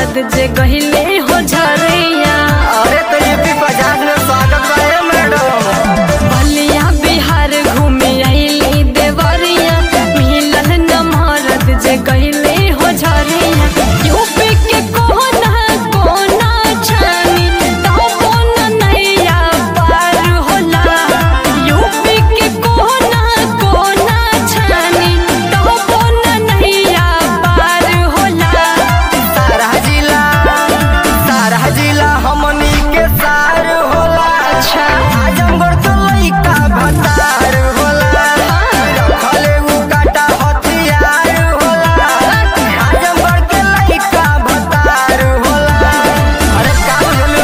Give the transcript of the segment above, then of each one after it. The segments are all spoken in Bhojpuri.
मरद जे गहिले हो झरिया अरे तो यूपी पचास में स्वागत बा ए मैडम बलिया बिहार घूमे आइली देवरिया मिलल न मरद जे गहिले हो झरिया यूपी के कोना कोना छानी तबो न नैया पार होला यूपी के कोना कोना छानी तबो न नैया पार होला सारा जिला सारा जिला हमनी के सार होला अच्छा। आजमगढ़ तो लइका भतार होला रखले उ काटा हथियार होला आजमगढ़ के लइका भतार होला अरे का बोलू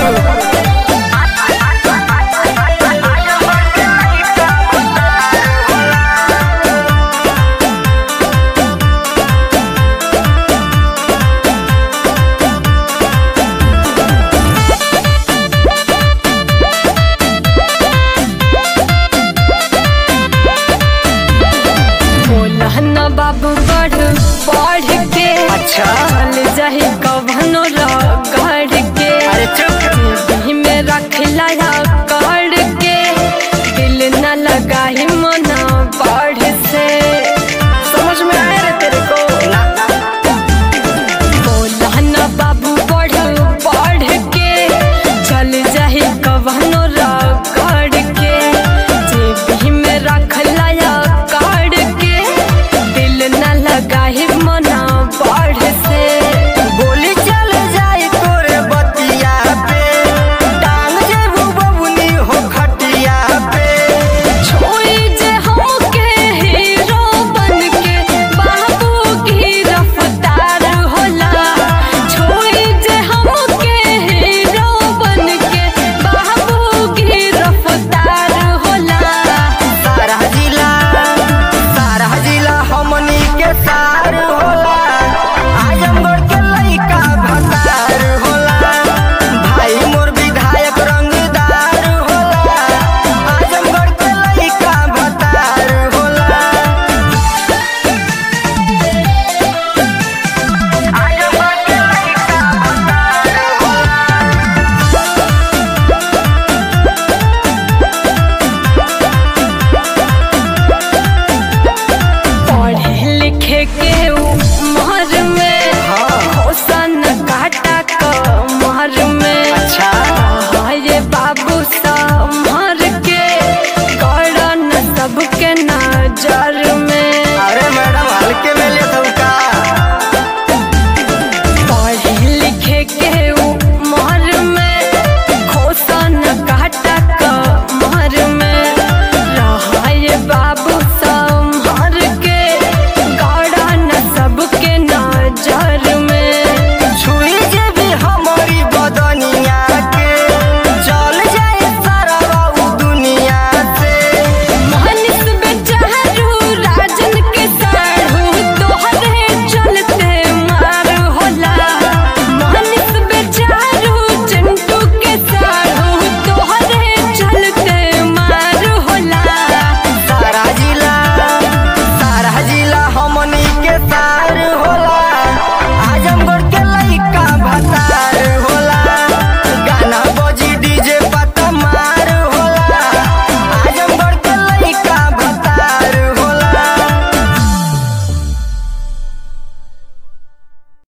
आजमगढ़ के लइका भतार होला बोला न बाबू बढ़ पढ़ के अच्छा। चल जाही कभनो रह